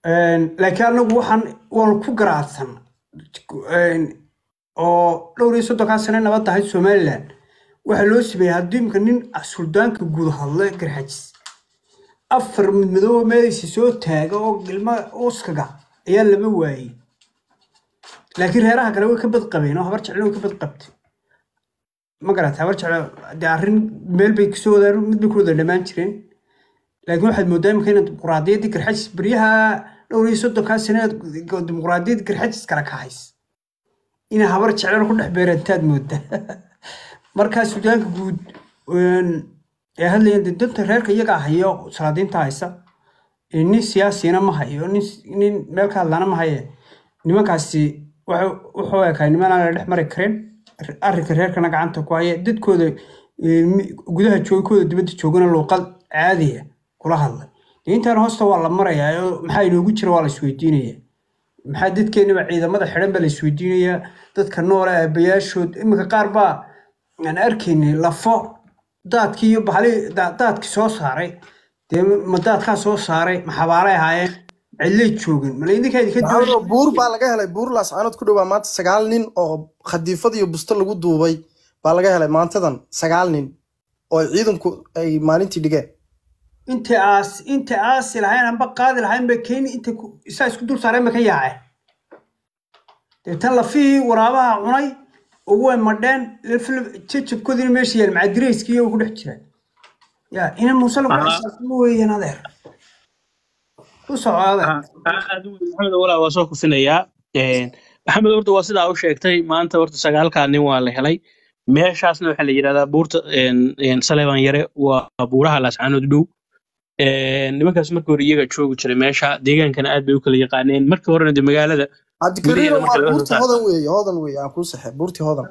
laakiin anagu waxaan waan ku garaadsan oo dhowr iyo soddonkaa sane nabad ahayd somalilan waxaa loo sameeyey haddii imka nin suldaanka guud hadle garxajis afar midmadooba meelaysa soo taaga oo ilma uskaga ayaa lama waayey laakiin reeraha kale way ka bad qabeen oo habar jeclen way ka bad qabtay ma garata habar jecle dee arrin meel bay kasoo wadaan mid bay ku wada dhammaan jireen laakiin waxaad moodaa imika inaad dimuqraadiyaddii garxajis beryaha dhowr iyo soddonkaa sane dimuqraadiyaddii garxajis kala kahays inay habar jeclen ku dhex beerantaad moodaa markaa suudaanka guud ee hadlayaan dee danta reerka iyagaa hayo salaadiinta haysa nin siyaasina ma hayo nin meel ka hadlaana ma haye nimankaasi wuxuu ekaa niman aan la dhex mari karin arrinka reerkana gacanta ku haya dadkooda gudaha joogkooda dibadda joogana luuqad caadiya kula hadlay intaan hoosta waa la marayaa oo maxaa inoogu jira waa la isweydiinaya maxaa dadkeenaba ciidamada xidhan baa la isweydiinayaa dadka noole aabayaashood iminka qaar baa aan arkaynay lafo daadkii iyo bahali daadkii soo saaray dee ma daadkaa soo saaray ma xabaalay ahaayeen cidlay joogin mala idinkaa idinka buur baa laga helay buur laascaanood ku dhowaa maanta sagaal nin oo khadiifad iyo busto lagu duubay baa laga helay maantadan sagaal nin oo ciidanku ay maalintii dhigeen inta aas inta aasi lahayn amba qaadi lahayn ba keeni inta isaa isku dul saareen ba ka yaaceen deetan lafihii waraabaha cunay ugu way madheen jajabkoodina meesha yaal macadirayskii iyagu ku dhex jiraan ya ina muuse lagu xisaabtamo weeyaan adeer u soco adeer maxamed walaa waa soo kufinayaa maxamed horta waa sidaa u sheegtay maanta horta sagaalkaa nin waa la helay meeshaasna waxaa la yidhahdaa buurta saleban yare waa buuraha laascaanood dhow nimankaas markii hore iyaga joogi jiray meesha deegaankana aad bay u kala yaqaaneen markii horena de magaalada cabdikariim waa buurta hodan weeye hodan weeye aan kuu saxay buurtii hodan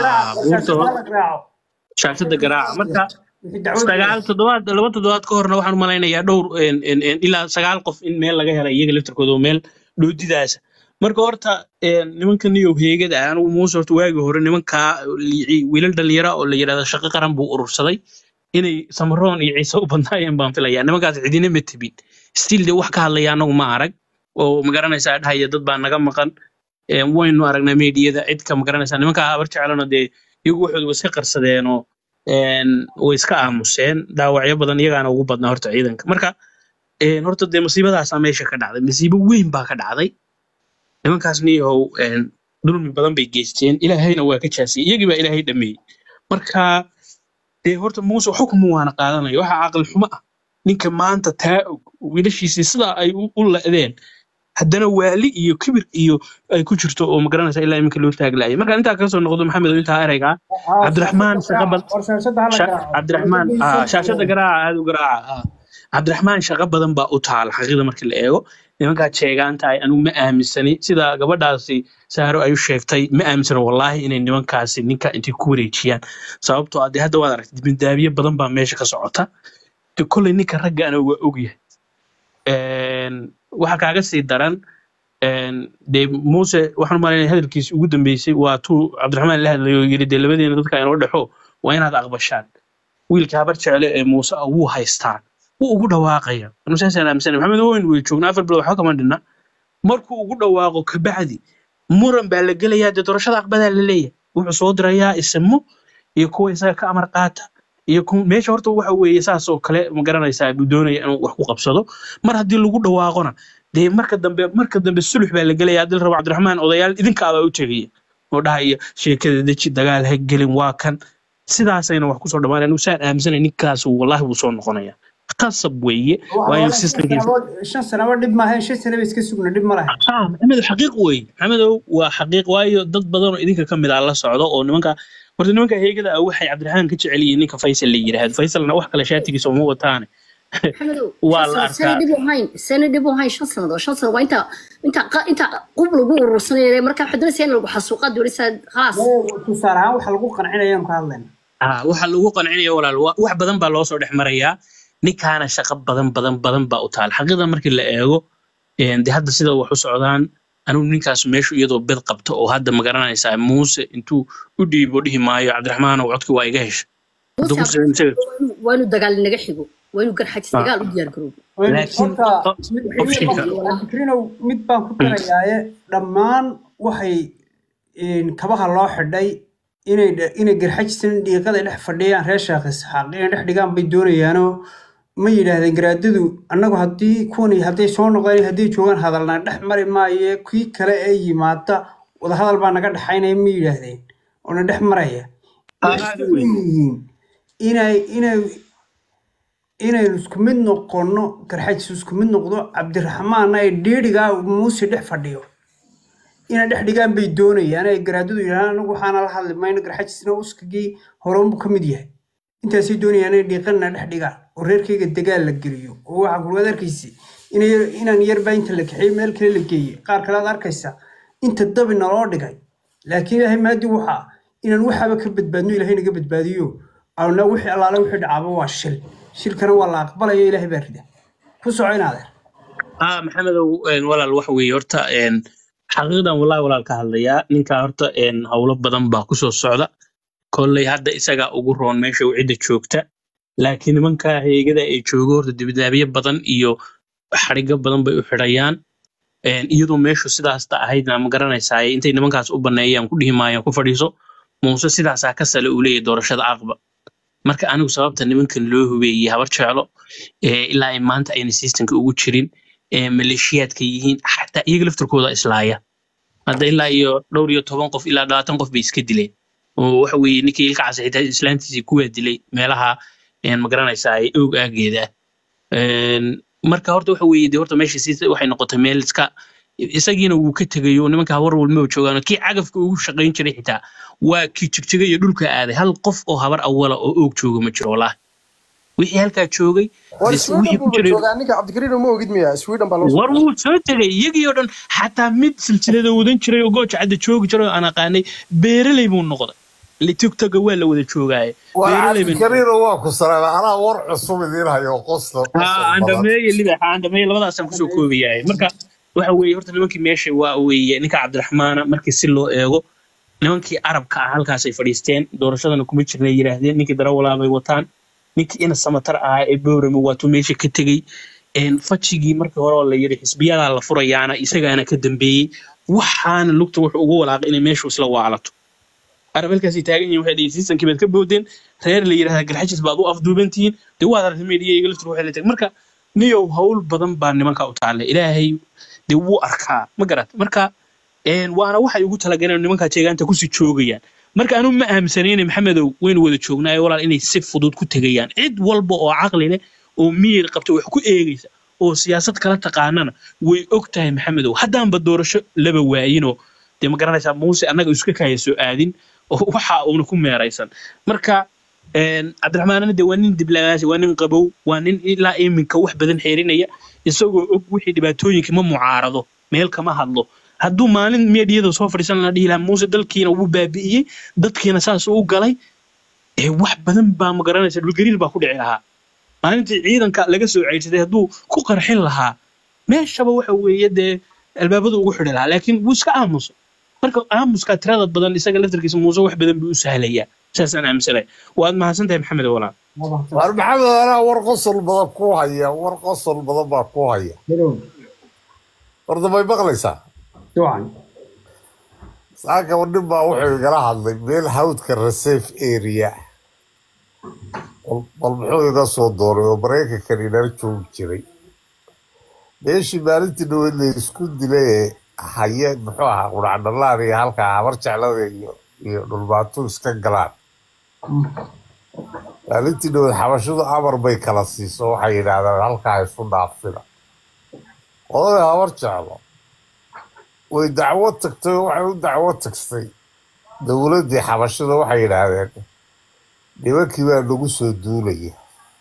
shaashada garaaca marka sagaal toddobaad laba toddobaad ka horna waxaan u malaynayaa dhowr ilaa sagaal qof in meel laga helay iyaga laftarkooda oo meel dhoodidaasa marka horta nimanka niyow heegada ah anigu muuse horta waagii hore nimankaa wiilal dhalinyara oo la yidhahda shaqo qaran buu urursaday inay samaroon iyo ciise u badnaayeen baan filayaa nimankaas cidina ma tebin still de wax ka hadlaya anagu ma arag oo magaranaysaa dhahaya dad baa naga maqan waynu aragnaa meediyada cidka magaranaysaa nimankaa habar jecelana dee iyagu waxooda way iska qarsadeenoo way iska aamuseen dhaawacyo badan iyagaana ugu badnaa horta ciidanka marka horta dee masiibadaasaa meesha ka dhacday masiibo weyn baa ka dhacday nimankaas niyahow dulmi badan bay geysteen ilaahayna waa ka jaasiyey iyagii baa ilaahay dhameeyey marka dee horta muuse xukmu waana qaadanaya waxa caqli xumo ah ninka maanta taa og wiilashiisii sidaa ay u la'deen haddana waali iyo kibir iyo ay ku jirto oo magaranaysa ilaa iminka loo taaglaayay marka intaa kaga soo noqdo maxamed oo intaa erayga cabdiraxmaan shaqabad cabdiraxmaan shaashada garaaca aad u garaaca cabdiraxmaan shaqo badan baa u taala xaqiiqda markii la eego nimankaa jeegaanta ay anigu ma aaminsani sida gabadhaasi saaro ay u sheegtay ma aaminsana wallaahi inay nimankaasi ninka intay ku wareejiyaan sababtoo ah dee hadda waad aragtay dibindaabiye badan baa meesha ka socota de kolley ninka raggaana waa ogyahay waxa kaaga sii daran dee muuse waxaan umalaynaya hadalkiisi ugu dambeysay waa tuu cabdiraxmaan la hadlayo yiri dee labadeena dadka inoo dhexo waa inaad aqbashaan wiilka habar jecle ee muuse ah wuu haystaa wuu ugu dhawaaqaya saasaan aaminsana maxamed owen way joognaa afar bilood waxba kama dhinna markuu ugu dhawaaqo kabacdi muran baa la gelayaa dee doorashada aqbadaa la leeyahay wuxuu soo dirayaa isimo iyo kuwa isaga ka amar qaata iyo meesha horta waxa weeye saas oo kale ma garanaysaa buu doonaya inuu wax ku qabsado mar haddii lagu dhawaaqona dee marka dambe marka dambe sulux baa la gelaya haddii la rabo cabdiraxmaan odayaal idinkaabaa u tegaya oo dhahaya sheekada deji dagaal ha gelin waa kan sidaasayna wax kusoo dhamaanaya anigu saan aaminsanay ninkaas wallaahi wuu soo noqonaya qasab weeye waayo shan sanaba dhib maahayn shan sanaba iska sugna dhib ma lahayn maxamedow xaqiiq weeye maxamedow waa xaqiiq waayo dad badan oo idinka ka mid ah la socdo oo nimanka horta nimanka heegada ah waxay cabdiraxmaan ka jecel yihiin ninka faysal la yidhaahdo faysalna wax kale shaatigiisa uma wataane waa la arkaa sana dhib u hayn shan sannadood shan sannadood waa inta inta inta qub lagu urursanaya marka waxaa doonaysa in lagu xasuuqa doonaysa khalaas tusaale ahaan waxa lagu qancinaya ka hadlayna waxa lagu qancinaya walaal wax badan baa loo soo dhex marayaa ninkaana shaqo badan badan badan baa u taal xaqiiqda markii la eego de hadda sida wax u socdaan anigu ninkaas meeshu iyadoo bed qabta oo hadda ma garanaysaa muuse intuu u dhiibo dhihi maayo cabdiraxmaan oo codkii waa iga hesha waa inuu dagaal naga xigo waa inuu garxajis dagaal u diyaar garoobo laakiin horta o- mid optionka fikrinow mid baan ku darayaaye dhammaan waxay een, kabaha loo xidhay inay dhe- inay garxajisan dhiiqada dhex fadhiyaan reer sheekh isxaaq inay dhex dhigaan bay doonayaanoo ma yidhaahdeen garaadadu annagu haddii kuwani hadday soo noqdeen hadday joogaan hadalna dhex mari maayo kii kale ee yimaada wadahadal baa naga dhexaynaya ma yidhaahdeen oo na dhex maraya aad waxay u weyn yihiin inay inay inaynu isku mid noqonno garxajis isku mid noqdo cabdiraxmaanna ay dhiidhigaa muuse dhex fadhiyo inay dhex dhigaan bay doonayaan ay garaadadu yidhahdaan anagu waxaana la hadli mayno garxajisna uskagii hore unbuu ka mid yahay intaasay doonayaan inay dhiiqanna dhex dhigaan oo reerkayga dagaal la geliyo oo waxaa kulwaad arkaysa inay inaan yarbaa inta la kaxeeyo meel kale la geeyey qaar kale aad arkaysa inta dabi naloo dhigay laakiin ilaahay maadi waxaa inaan waxaaba ka badbaadno ilaahay naga badbaadiyo ana wixii allaale wixii dhacaaba waa shil shilkana waa la aqbalayo ilaahay baa rida ku soco inaadeer ah maxamedow een, walaal waxa weeye horta een, xaqiiqdan wallahi walaal ka hadlayaa ninkaa horta een, howlo badan baa kusoo socda kolley hadda isagaa ugu roon meesha uu cidda joogta laakiin nimanka heegada ay joogo horta dibadaabyo badan iyo xarigo badan bay u xidhayaan Een, iyadoo meeshu sidaasta ahaydna ma garanaysaa intay nimankaas u baneeyaan ku dhihi maayaan ku fadhiiso muuse sidaasaa ka sale uu leeyahay doorashada aqba marka anigu sababta nimankan loo hubeeyey habar jeclo ee ilaa ay maanta ayna systemka ugu jirin ee maleeshiyaadka yihiin xataa iyaga laftirkooda islaaya hadda ilaa iyo dhowr iyo toban qof ilaa labaatan qof bay iska dileen oo waxa weeye ninkii ilka casa xitaa islaantiisii kuwaa dilay meelaha een, ma garanaysaa ee oog aageeda Een, marka horta waxa weeye dee horta meesha si waxay noqotay meel iska isagiina wuu ka tegayo nimanka habar walmaba joogaan kii cagafka ugu shaqayn jiray xitaa waa kii jigjiga iyo dhulka aaday hal qof oo habar awala oo oog jooga ma jiro walahi wixii halkaa joogay war bis sweden wixii ku buuba jiray joogaa ninka cabdikariin ma ogid miya sweden baa loo soo war diray wuu soo tegay iyagii oo dhan xataa mid silsilada wadan jiray oo gooja cadda joogi jiray oo aan aqaanay beeraley buu noqday tiktoka waa la wada joogaaye war beeraley bay noqdeen cabdikariino waa ku salaamay anaa war cusub idiin hayo qosla ها qosol badan عندمية اللي بقى عندمية لبدا أسان كسو كوبي يعني مركا waxa weeye horta nimankii meesha waa weeye ninka cabdiraxmaana markii si loo eego nimankii arabka ah halkaasay fadhiisteen doorashadana kuma jirna yidhaahdeen ninkii darawalaabay wataan ninkii ina samatar ahaa ee bowrame waatuu meesha ka tegey Een, fajigii markii hore oo la yidhi xisbiyadaa la furayaana isagaana ka dambeeyey waxaana lugta wuxuu ugu walaaqay inay meeshu isla waalato arab halkaasay taagan yihiin waxay dhihi siisankii baad ka boodeen reer la yidhahda garxajis baad u afduubantihiin dee waad aragtay meediya iga laftir waxay la tag marka niyow hawl badan baa nimanka u taalla ilaahay dee wuu arkaa ma garat marka een, waana waxay ugu talagaleen nimankaa jeegaanta kusii joogayaan marka anu ma aaminsanayna maxamedow waynu wada joognaayo walaal inay si fudud ku tegayaan cid walba oo caqli leh oo miyir qabta wax ku eegaysa oo siyaasad kala taqaanana way og tahay maxamedow haddaanba doorasho laba waayinoo dee ma garanaysaa muuse annaga iska kaya soo aadin oo waxa uuna ku meeraysan marka een, cabdiraxmaanana de waa nin diblaasi waa nin qabow waa nin ilaa iminka wax badan xeerinaya isagoo og wixii dhibaatooyinka ma mucaarado meel kama hadlo hadduu maalin meediyada soo fadhiisan la dhihi lahaa muuse dalkiina wuu baabi'iyey dadkiina saas u galay ee wax badan baa ma garanaysa dhulgariir baa ku dhici lahaa maalintii ciidanka laga soo ceydsaday hadduu ku qarxin lahaa meeshaba waxa weeye dee albaabadu ugu xidhi lahaa laakiin wuu iska aamuso marka aamuska tirada badan isaga laftarkiisa muuse wax badan buu u sahlayaa saasaan aaminsanay waad mahadsan tahay maxamed walaal war maxamed anaa war qosol badan ku haya war qosol badan baa ku haya horta may maqlaysaa ducan saaka nin baa wuxuu igala hadlay meel hawdka reserve area bal bal muxuu iga soo dooray oo maraykankan inala joogi jiray meeshii maalintii dhaweyd la isku dilay ee haye muxuu ahaa qudhacdhalaan iyo halkaa habar jeclada iyo iyo dhulbaatu iska galaan maalintii dhaweyd xabashadu amar bay kala siiso waxay yidhaahdaan halkaa isu dhaafina odaya habar jeclo way dacwo tagtay oo waxay u dacwo tagtay dowladdii xabashada waxay yidhaahdeen nimankii baa nagu soo duulaya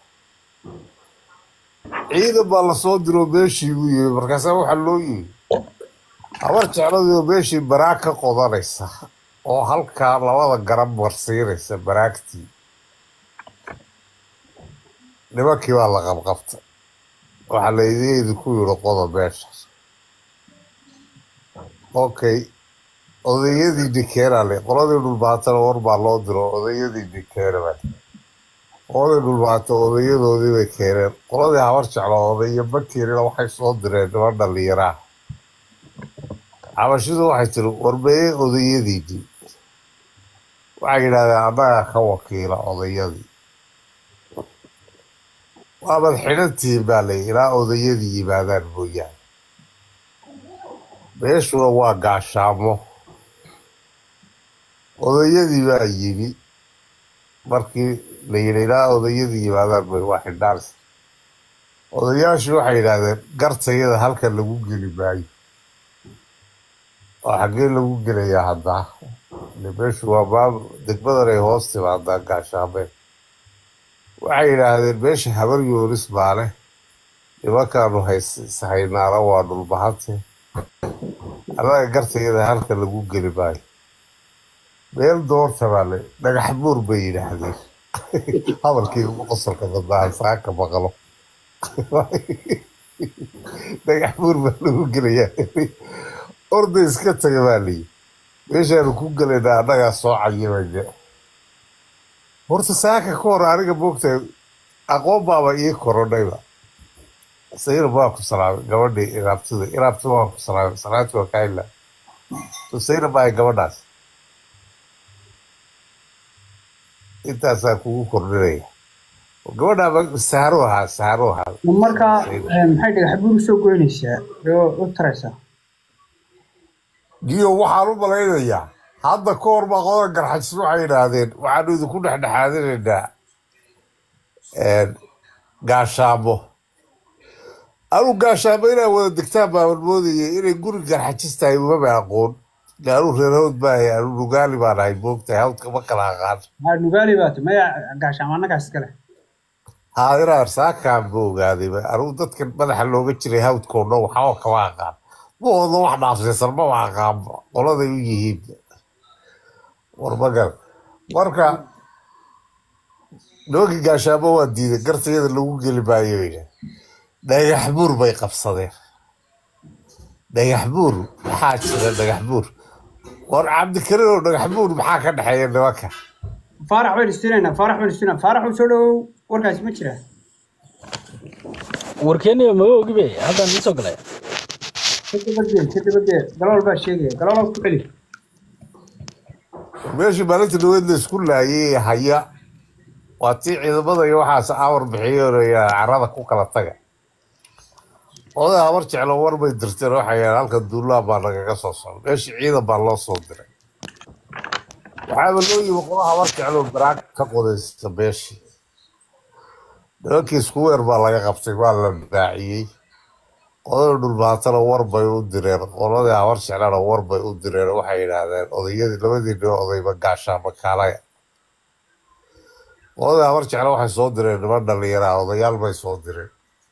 ciidan baa lasoo diro meeshii buu yimi markaasaa waxaa loo yimi habar jecladii oo meeshii baraag ka qodanaysa oo halkaa labada garab marsiinaysa baraagtii nimankii baa la qabqabtay waxaa la idinku yidhi qoda meeshaas okay odayadii dikeena le qoladii dhulbaatana war baa loo diro odayadii dikeena baa qoladii dhulbaato odayadoodii bay keeneen qoladii habar jeclo odayo bakiirina waxay soo direen niman dhallinyaraa cabashidu waxay tiri warmeeye odayadiinii waxay yidhahdeen annagaa ka wakiila odayadii waabad xidhantihiin baa lay ilaa odayadii yimaadaan mooyaane meeshuna waa gaashaamo odayadii baa yimi markii la yidhi ilaa odayadii yimaadaan bay waa xidhaan odayaashii waxay yidhaahdeen gartayada halkan lagu geli maayo oo xaggee lagu gelayaa haddaa ile meeshu waa maamul degmadan ay hoos timaadaa gaashaameen waxay yidhaahdeen meesha habar yoonis maale nimankaanu hayshaynaana waa dhulbahante annaga gartayada halka lagu geli maayo meel doorta baa le dhagax buur bay yidhaahdeen hadalkii ugu qosolka badnaa saaka maqlo dhagax buur baa lagu gelayaa orday iska taga baa layi meeshaanu ku gelaynaa annagaa soo cayimayne horta saaka ka hor aniga moogtahay aqoon baaba ii korodhayba sayra baa ku salaamay gabadhii iraabtida iraabtida waa ku salaamay salaanti waa kaa ilaa sayra baa gabadhaas intaasaa kugu kordhinaya gabadhaa saaro ahaa saaro ahaa markaa maxay dhagax buur usoo goynaysaa oo u taraysaa giyo waxaan u malaynayaa hadda ka hor baa qodan garxajis waxay yidhaahdeen waxaanu idinku dhexdhexaadinaynaa gaashaamo anu gaashaamo inaa wada degtaan baaban moodaya inay guri garxajis tahay umama aqoon anu reerhawd maahay anu nugaali baan ahay moogtahay hawdka ma kala aqaan haa nugaali baata maya gaashaamo annagaas iskale haadiraar saakaan ba ogaaday anugu dadka madaxa looga jiray hawdkoo dhan waxba kama aqaan ma wado wax dhaafsaysan maba aqaan qoladay u yihiin warmagal marka nimankii gaashaamo waa diiday gartayada lagu geli maayo bayna dhagax buur bay qabsadeen dhagax buur maxaa jira dhagax buur war cabdikarin oo dhagax buur maxaa ka dhexeeya nimanka faarax baynu istinaynaa faarax baynu istinaa faarax u soo dhowow warkaasi ma jiraa warkeeniba maga ogibe haddaan ii soo galay ka dabagee ka dabagee galool baa sheegaya galool ku celi meeshii maalinta dhaweed la isku laayay haya waa tii ciidamada iyo waxaas awar bixiyoonaya carada ku kala taga oday habar jeclo war bay dirteen waxay yidhahdeen halkan duulaan baa nagaga soo socda meeshii ciidan baa loo soo diray waxaaba loo yimi qola habar jeclo baraag ka qodaysa meeshii nimankii isku weer baa laga qabtay waa la daaciyey qodada dhulbaatana war bay u direen qoladii habar jeclana war bay u direen waxay yidhaahdeen odayadii labadii nin odayba gaashaama kaalaya qoladii habar jecla waxay soo direen niman dhallinyaraa odayaal bay soo direen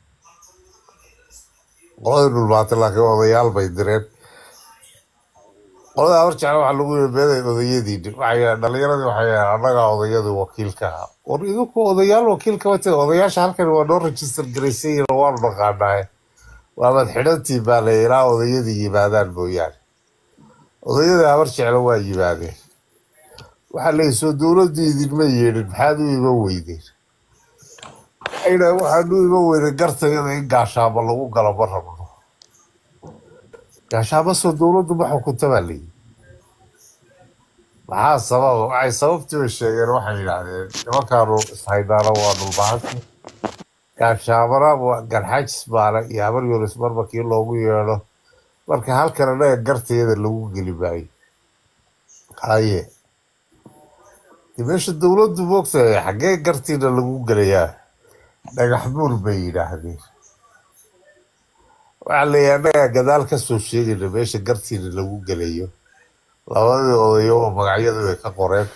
qoladii dhulbaata laakiin odayaal bay direen qolada habar jecla waxaa lagu yiri meeday odayadiini waxay yidhahdeen dhallinyaradii waxay yidhahdeen annagaa odayadii wakiilka ahaa war idinku odayaal wakiilka wate odayaasha halkan waa noo rajistar garaysan yihiin waanu naqaanaaye waabad xidhantiin baa la ilaa odayadii yimaadaan mooyaane odayadii habar jecla waa yimaadeen waxaa leeyahy soo dowladdu idinma yeedhin maxaad u iman weydeen waxayna waxaanu iman weynay gartayada in gaashaamo lagu galo ma rabno gaashaamo soo dowladdu ma xukunta baa leeyihi maxaa sababa waxay sababtiiba sheegeen waxay yidhaahdeen nimankaanu ishaynaana waa dhulbahanti gaashaamana waa garxajis baale iyo habar yunis marba kii loogu yeedho marka halkan anaga gartayada lagu geli maayo haye de meesha dowladdu moogtahay xaggee gartiina lagu gelayaa dhagax buur bay yidhaahdeen waxaa leeyahay annagaa gadaal ka soo sheegayna meesha gartiina lagu gelayo labadii odayo oo magacyadu ay ka qoreen